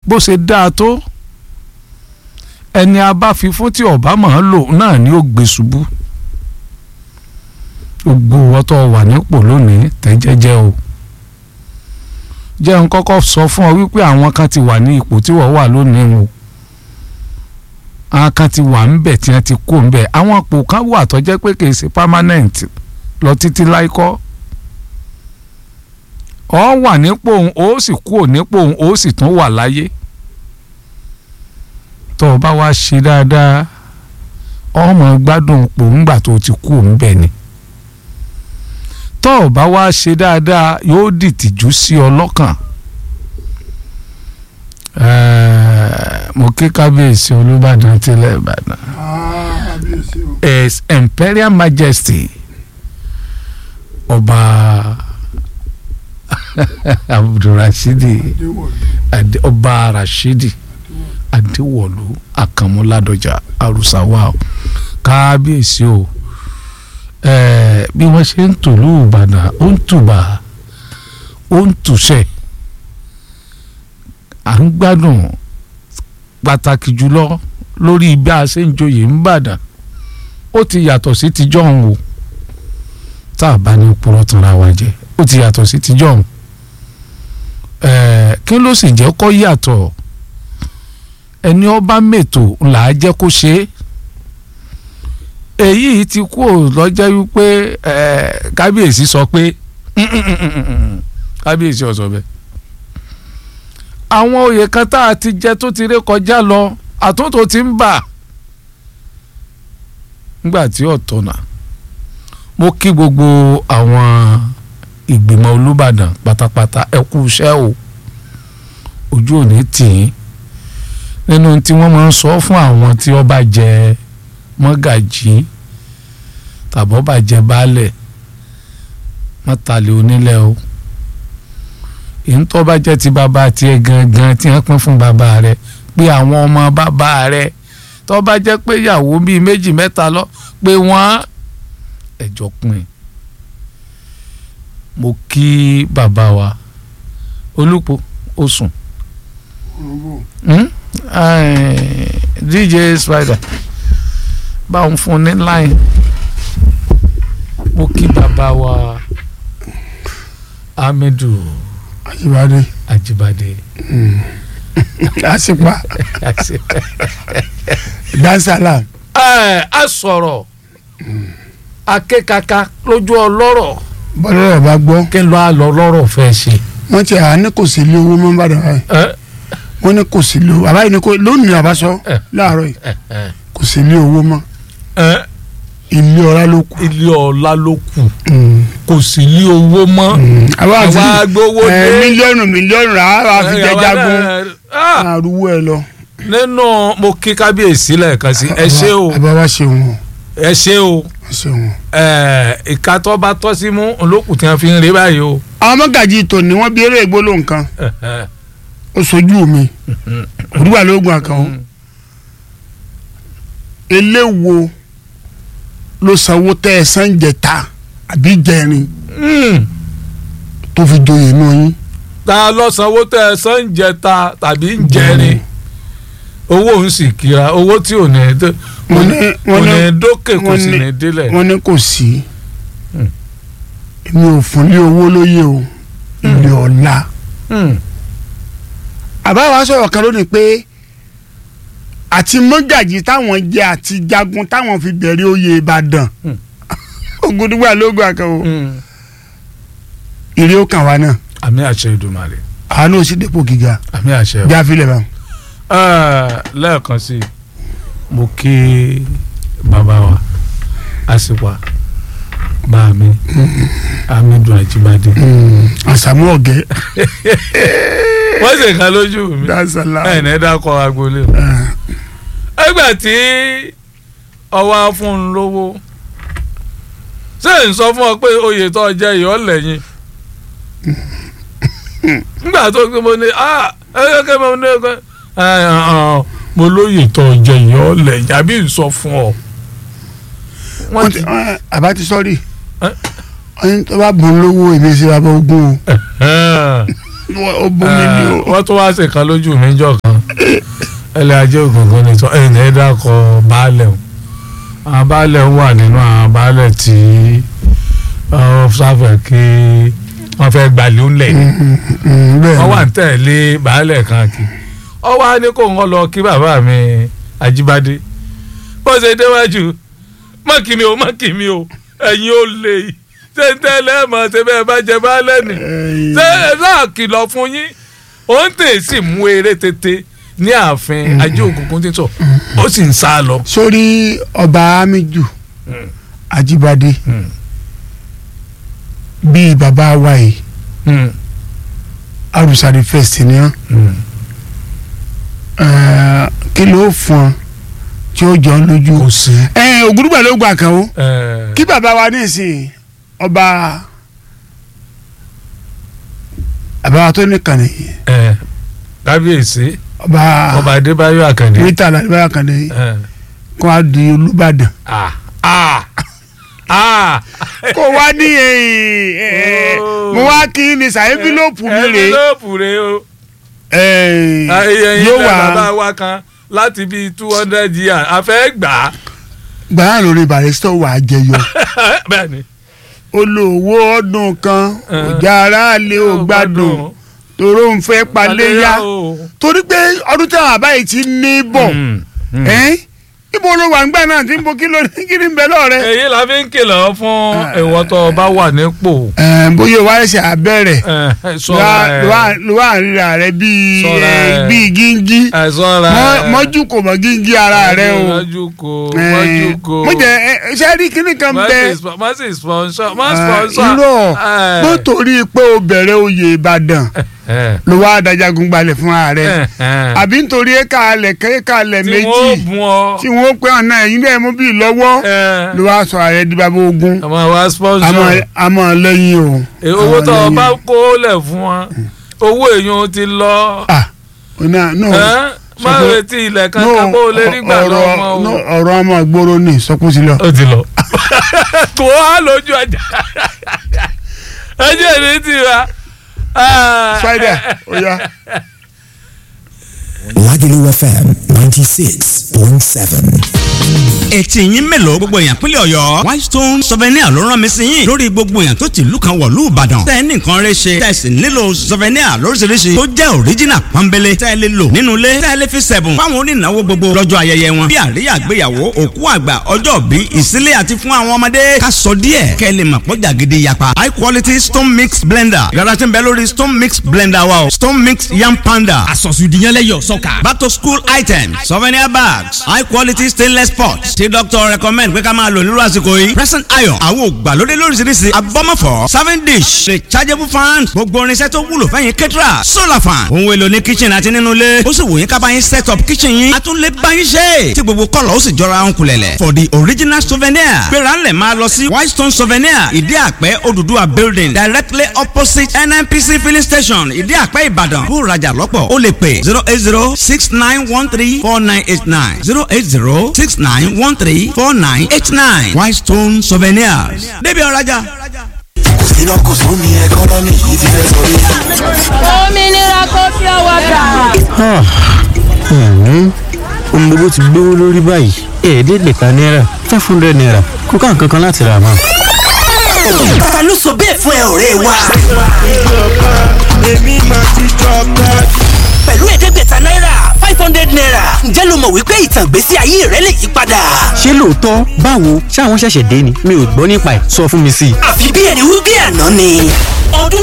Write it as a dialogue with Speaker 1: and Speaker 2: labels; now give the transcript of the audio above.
Speaker 1: bó ṣe dáa tó ẹni a bá fi fún tí ọba máa lò náà ni ó gbé ṣubú gbogbo ọtọ wà nípò lónìí tẹ́ jẹ́jẹ́ o jẹ́ n kọ́kọ́ sọ fún ọ wípé àwọn kan ti wà ní ipò tí wọ́n wà lónìí o àwọn kan ti wà ńbẹ̀ tí wọ́n ti kó ńbẹ̀ àwọn ipò kan wà tó jẹ́ pé kìí ṣe permanent lọ títí láìkọ́ ọ wà nípò òun ó sì kúrò nípò òun ó sì tún wà láyé tó o bá wá ṣe dáadáa ọmọ gbádùn ipò ńgbà tó ti kú òun bẹ̀ ni tó o bá wá ṣe dáadáa yóò dìtìjú sí ọ lọ́kàn mo kí kábíyèsí olúbàdàn tilẹ̀ ìbàdàn his imperial majesty ọba abdulrasidi ọba rashidi adéwọlú àkànmúládọjà arúsáwá kábíyèsí o bí wọ́n ṣe ń tòlú ìbàdàn ó ń tùbà ó ń tùṣẹ̀ à ń gbádùn pàtàkì jùlọ lórí bí a ṣe ń joyè ń bàdàn ó ti yàtọ̀ sí tijọ́ ń wò tá a bá ní purọ́ tanra wa jẹ ó ti yàtọ̀ sí tijọ́ ń kí ló sì jẹ́ kó yàtọ̀ ẹni ọba mètò là á jẹ́ kó ṣe é èyí ti kú ò lọ́jọ́ wípé kábíyèsí sọ pé kábíyèsí ó sọ bẹ́ẹ̀ àwọn oyè kan tá a ti jẹ tó ti ré kọjá lọ àtúntò ti ń bà nígbà tí ọ̀tọ̀nà mo kí gbogbo àwọn ìgbìmọ̀ olùbàdàn pátápátá ẹ kú iṣẹ́ o ojú ò ní tì í nínú tí wọ́n máa ń sọ fún àwọn tí ó bá jẹ mọ́gàjí tàbọ̀ bá jẹ baálẹ̀ mọ́tàlẹ́ onílẹ̀ o èyí tó bá jẹ́ ti bàbá tiẹ̀ gangan tí wọ́n pín fún bàbá rẹ̀ pé àwọn ọmọ bàbá rẹ̀ tó bá jẹ́ pé ìyàwó bíi méjì mẹ́ta lọ pé wọ́n ẹ̀jọ̀ pin mo kí bàbá wa olùpọ̀ ó sùn dj spider báwọn fún ní line mo kí bàbá wa Hamidu
Speaker 2: Ajibade.
Speaker 1: Ajibade.
Speaker 2: Asipa. Dansala.
Speaker 1: ẹ a sọ̀rọ̀ akékaka lójú ọlọ́rọ̀
Speaker 2: Bọ́lá rẹ̀ bá gbọ́.
Speaker 1: kí n lọ àlọ́ lọ́rọ̀ fẹ́ ṣe.
Speaker 2: Wọ́n ti à ní kò sí ilé owó mọ́ bàdàn báyìí.
Speaker 1: ẹ
Speaker 2: Wọ́n ní kò sí ilé owó. Àbáyé ni kò lónìí àbáṣọ láàárọ̀ yìí.
Speaker 1: ẹ ẹ
Speaker 2: Kò sí ilé owó mọ́.
Speaker 1: ẹ
Speaker 2: Ilé ọlá ló kù.
Speaker 1: ilé ọlá ló kù kò sí ní owó mọ́
Speaker 2: Àwa àti
Speaker 1: àwa gbowó
Speaker 2: ẹ,
Speaker 1: dé.
Speaker 2: mílíọ̀nù mílíọ̀nù rà á fi jẹ jagun.
Speaker 1: Ah,
Speaker 2: Àrùwọ̀ ẹ lọ.
Speaker 1: nínú mo kí kábíyèsí lẹ́ẹ̀kan sí ẹ ṣé o
Speaker 2: Àbá wa ṣe wọn.
Speaker 1: ẹ ṣé o
Speaker 2: Ẹ ṣe wọn.
Speaker 1: ẹ ìka tó bá tọ́ sí mú olókùn tí wọ́n fi ń rí báyìí o.
Speaker 2: Àwọn mọ́gàjì tòní wọ́n bí eré ìgbólóhùn kan. Ó sojú mi. Òdúgbà lóògùn àkànwó. eléwo ló sanwó tẹ ẹ san jẹta àbí jẹrin
Speaker 1: Mm.
Speaker 2: tó fi joyè inú yín.
Speaker 1: ta lọ sanwó tẹ ẹ san ń jẹta tàbí ń jẹrin owó ń sì kíra owó tí ò ní dé-
Speaker 2: Wọ́n ní-
Speaker 1: kò
Speaker 2: wọ́n
Speaker 1: ní
Speaker 2: ní-
Speaker 1: dókè kò
Speaker 2: wọ́n
Speaker 1: sì
Speaker 2: ní-
Speaker 1: ní délẹ̀.
Speaker 2: wọ́n ní kò sí
Speaker 1: Hmm.
Speaker 2: èmi ò fún lé owó lóye o ilé ọ̀la.
Speaker 1: Mm.
Speaker 2: àbáwá sọ̀rọ̀ kan lónìí pé àti mọ́gàjì táwọn jẹ àti jagun táwọn fi bẹ̀rẹ̀ oyè Ìbàdàn
Speaker 1: Hmm.
Speaker 2: Ògúndùgbà lóògùn àkànwò
Speaker 1: Mm.
Speaker 2: ìrè ó kàn wá náà
Speaker 1: àmì àṣẹ Èdùmàrè
Speaker 2: àánú ò sí dépò gíga
Speaker 1: àmì àṣẹ o.
Speaker 2: bí a fi lè bá wọn.
Speaker 1: Ẹ, lẹ́ẹ̀kan sí i mo kí bàbá wa àsìpà bá mi Hamidu Ajibade
Speaker 2: àsàmú ọ̀gẹ́
Speaker 1: wọ́n sì kan lójú mi
Speaker 2: dáṣàlá.
Speaker 1: ẹ̀ ní dákọ̀ agboolé o. ẹgbẹ́ tí ọwọ́ á fún un lówó ṣé n sọ fún ọ pé oyè tó jẹ ìyọ́ lẹ́yìn nígbà tó gbé mo ní ah ẹ kẹ́ mo ní ẹ mo lóye tó jẹ ìyọ́ lẹ́yìn àbí n sọ fún ọ.
Speaker 2: wọ́n ti ẹ, àbá ti sọ́ọ̀rì
Speaker 1: Ẹ?
Speaker 2: wọ́n ní tó bá bùn lówó èmi sí bàbá ogún o ó bomi ni o.
Speaker 1: wọ́n tún wá ṣèkan lójú mi jọ kan ẹlẹ́ ajé ògùngùn ni tọ́ ẹ̀yìn ẹ̀dá kọ baálẹ̀ o àwọn baálẹ̀ wà nínú àwọn baálẹ̀ tí wọ́n sáfẹ̀ kí wọ́n fẹ́ gbalẹ̀ ó lẹ̀
Speaker 2: bẹ́ẹ̀
Speaker 1: wọ́n wà ń tẹ̀lé baálẹ̀ kan kí ọ wá ní kó ń lọ kí bàbá mi Ajíbádé bó ṣe déwájú mọ́ kí mi o mọ́ kí mi o ẹ̀yin ó lè ṣe ń tẹ́lẹ̀ mọ̀ ṣe bẹ́ẹ̀ bá jẹ baálẹ̀ nì ṣé ẹ náà kìlọ̀ fún yín ó ń tè sí mú eré tètè ní ààfin ajé òkùnkùn títọ̀ ó sì ń sá lọ.
Speaker 2: sórí ọba Amiju Ajíbádé bíi bàbá wa yìí
Speaker 1: Mm,
Speaker 2: arúsàdì fẹsẹ̀ ni wọn
Speaker 1: mm.
Speaker 2: kí ló fún ọ tí ó jọ lójú.
Speaker 1: kò sí.
Speaker 2: ẹ ògúdùgbà ló gbà kan o
Speaker 1: ẹ,
Speaker 2: kí bàbá wa ní ìsìn ọba bàbá wa tó nìkan nìyí
Speaker 1: ẹ, kábíyèsí
Speaker 2: ọba
Speaker 1: ọba Adébáyọ̀ Àkàndé.
Speaker 2: mítà làdìbáyà kan nìyí
Speaker 1: ẹ,
Speaker 2: kó a di Olúbàdàn.
Speaker 1: ah, ah, ah.
Speaker 2: kó wá ní
Speaker 1: Oh.
Speaker 2: mo wá kí ni sàyẹ́fílòpù mi rè
Speaker 1: ẹnvilópù rè o.
Speaker 2: é
Speaker 1: ayẹyẹ
Speaker 2: yóò
Speaker 1: ilẹ̀ bàbá
Speaker 2: wá
Speaker 1: wa kan láti bíi two hundred years a fẹ́ gbà á.
Speaker 2: gbàrà lórí barista wà á jẹyọ
Speaker 1: bẹ́ẹ̀ni.
Speaker 2: olówó ọdún kan ọjà aráàlú ò gbádùn tòró ń fẹ́ paléyà
Speaker 1: o.
Speaker 2: torí pé ọdún táwọn àbáyé ti ní bọ̀
Speaker 1: Mm, mm.
Speaker 2: ẹ́n ibo ló wà ńgbà náà tí ń bo kí ló ní kí ní bẹ lọ́rẹ́.
Speaker 1: èyí la fi ń kìlọ̀ fún ìwọ tó o bá wà nípò.
Speaker 2: ẹ̀ bóyá o wá ẹsẹ̀ abẹ́rẹ́
Speaker 1: ẹ, ṣọ́ra ẹ
Speaker 2: ló wà ń ríra rẹ bíi
Speaker 1: Ṣọ́ra
Speaker 2: ẹ,
Speaker 1: ẹ.
Speaker 2: bíi gíngí
Speaker 1: ẹ ṣọ́ra ẹ.
Speaker 2: mọ́jú kò mọ́ gíngí ara rẹ o.
Speaker 1: mọ́jú kò mọ́jú kò.
Speaker 2: mo jẹ ẹ ṣe rí kíní kan bẹ
Speaker 1: má sì sponsor má
Speaker 2: ẹ,
Speaker 1: sponsor.
Speaker 2: irọ́
Speaker 1: ẹ.
Speaker 2: bó torí pé o bẹ̀rẹ̀ oyè Ìbàdàn
Speaker 1: ẹ,
Speaker 2: ló wá adájagun gbalẹ̀ fún ààrẹ
Speaker 1: ẹ, ẹ.
Speaker 2: àbí nítorí ẹ̀ka alẹ̀ kẹ́ka alẹ̀
Speaker 1: tí
Speaker 2: méjì
Speaker 1: wọ́n bùn ọ.
Speaker 2: tí wọ́n pẹ́ ọ̀nà ẹ̀yìn náà mú bíi lọ́wọ́
Speaker 1: ẹ.
Speaker 2: ló wá sọ ààrẹ di bàbá ogun
Speaker 1: àmọ́ wa sponsor.
Speaker 2: àmọ́ àmọ́ lẹ́yìn o.
Speaker 1: Èyí owó
Speaker 2: àmọ́
Speaker 1: tó o
Speaker 2: lẹ́yìn.
Speaker 1: bá kó lẹ̀ fún wa owó èèyàn ti lọ.
Speaker 2: ah ọ̀nà no
Speaker 1: Ẹ́, má
Speaker 2: sọ pé-
Speaker 1: retí ilẹ̀ kankan bó o lè rí gbà
Speaker 2: ọ̀rọ̀
Speaker 1: lọ́mọ
Speaker 2: no,
Speaker 1: o.
Speaker 2: ọ̀rọ̀ ọmọ ìgboro ni sọkúsí lọ.
Speaker 1: ó ti lọ. kò á lójú ọjà ẹjẹ ní tiwa.
Speaker 2: spider oya
Speaker 3: Lagelu FM 96.7.
Speaker 4: etí yín mélòó gbogbo èèyàn pínlẹ̀ ọ̀yọ́ whitestone souvenir ló rán mi sí yín lórí gbogbo èèyàn tó ti ìlú kan wọ̀lú ìbàdàn tẹ́ ẹ ní nǹkan rẹ ṣe tẹ́ ẹ sì nílò souvenir lóríṣiríṣi tó jẹ́ original pọ́nbélé tẹ́ ẹ lè lò nínú ilé tẹ́ ẹ lè fi sẹ̀bùn fáwọn onínáwó gbogbo lọ́jọ́ ayẹyẹ wọn bí àríyá àgbéyàwó òkú àgbà ọjọ́ bí ìsílẹ̀ àti fún àwọn ọmọdé ká sọ díẹ̀ kẹ́ ẹ lè mọ̀ pọ́jà gidi yapa high quality stone mix blender yàrá tí ń bẹ lórí stone mix blender wa o stone mix yam panda
Speaker 5: àsọ̀sùdìyànlẹ́yọ̀ sọ́ka.
Speaker 4: back to school items souvenir bags high quality stainless pots tí doctor recommend pé ká máa lò nírú àsìkò yìí present iron àwọn ògbàlódé lóríṣiríṣi abọ́mọ̀fọ́ serving dish rechargeable fan gbogbo irinṣẹ́ tó wúlò fẹ́yìn kẹ́tìrà solar fan ohun èlò ní kitchen àti nínú ilé ó sì wò yín ká bá yín set up kitchen yín a tún lè bá yín ṣe tí gbogbo kọ́lọ̀ ó sì jọra ń kulẹ̀lẹ̀ for the original souvenir gbéra ńlẹ̀ máa lọ sí whitestone souvenir ìdí àpẹ́ Odùduwà building directly opposite nnpc filling station ìdí àpẹ́ ìbàdàn bó rajà lọ́pọ̀ ó lè pè zero eight zero six nine one three four nine eight nine zero eight zero six nine one three four nine eight nine whitestone souvenirs débi ọ̀rajà.
Speaker 3: iná kò sún ní ẹkọ́nọ́mì yìí ti fẹ́ sọ yìí.
Speaker 6: òmìnira kò fi ọwọ́ gbà.
Speaker 7: ohun gbogbo ti gbówó lórí báyìí ẹ̀ẹ́dẹ́gbẹ̀ta náírà five hundred naira kò ká nǹkan kan láti rà mọ́.
Speaker 3: ta ló sọ bẹ́ẹ̀ fún ẹ ọ̀rẹ́ wa. pẹ̀lú ẹ̀ẹ́dẹ́gbẹ̀ta náírà five hundred naira ǹjẹ́ ló mọ̀ wípé ìtàn ìgbésí ayé rẹ lè yí padà.
Speaker 7: ṣé lóòótọ́ báwo ṣáwọn ṣẹ̀ṣẹ̀ dé ni mi ò gbọ́ nípa ẹ̀ sọ fún mi sí i.
Speaker 3: àfi bí ẹni wí bí àná ni. ọdún